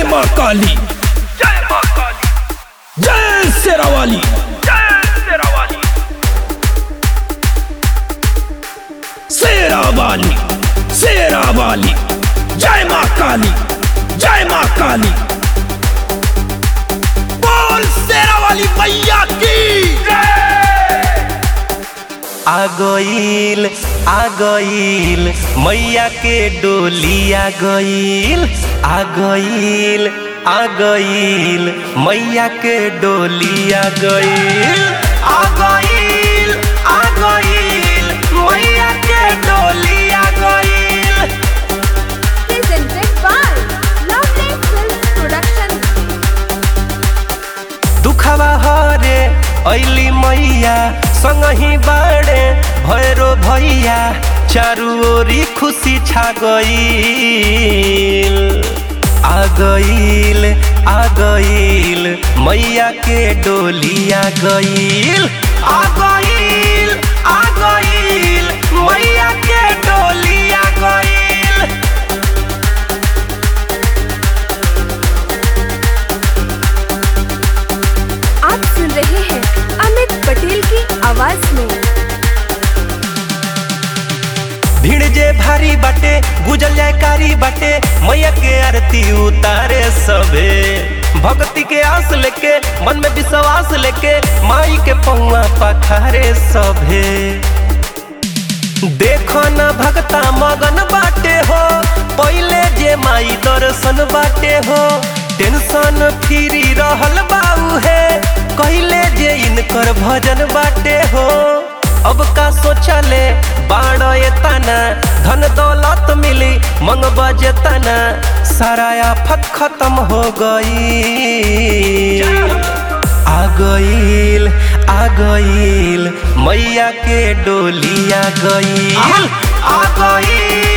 माँ काली जय माँ काली जय शेरावाली जय शेरावाली शेरावाली शेरावाली जय माँ काली जय माँ काली बोल शेरावाली मैया की आ गईल आ गईल मैया के डोली आ गईल आ गईल आ गईल मैया के डोली आ गईल आ गईल आ गईल मैया के डोली आ गईल presented by Lovely Films Production. दुखवा हरे ऐली मैया संगही बाड़े भैरो भैया चारू ओरी खुशी छा गईल आ गईल आ गईल मैया के डोली आ गईल आ गईल आ गईल मैया के डोली आ गईल आप सुन रहे हैं अमित पटेल की आवाज में भीड़ जे भारी बाटे गुजल जाए कारी बाटे मैया के आरती उतारे सबे भक्ति के आस लेके मन में विश्वास लेके माई के पौआ पखारे सभे देखो न भक्ता मगन बाटे हो पहले जे माई दर्शन बाटे हो टेंशन फ्री रहल बाऊ है कहले जे इनकर भजन बाटे हो अब का सोचले बाण तना धन दौलत मिली मंग बजे तना सारा आफत खत्म हो गई आ गईल आ गईल मैया के डोली आ गईल आ गईल